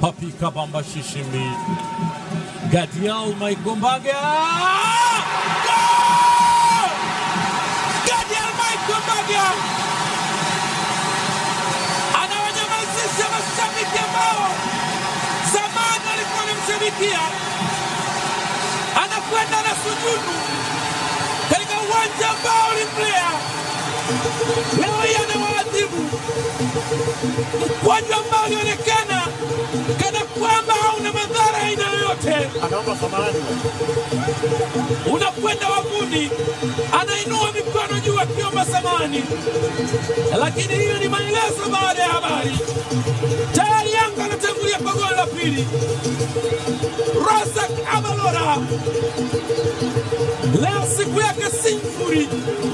Papi Kabamba Shishimbi. Gadiel Maikombaga. Goal! Gadiel Maikombaga anawanyamazisha mashabiki ambao zamani walikuwa wanamshabikia, anakwenda na sujudu katika uwanja ambao ulimlea. Leo hii anawaadhibu mkwaju ambao ulionekana kana kwamba hauna madhara ya aina yoyote, anaomba samahani. unakwenda wavuni, anainua mikono juu akiomba samani, lakini hiyo ni maelezo baada ya habari. Tayari Yanga anatangulia kwa goli la pili. Razak Abalora leo siku yake si nzuri,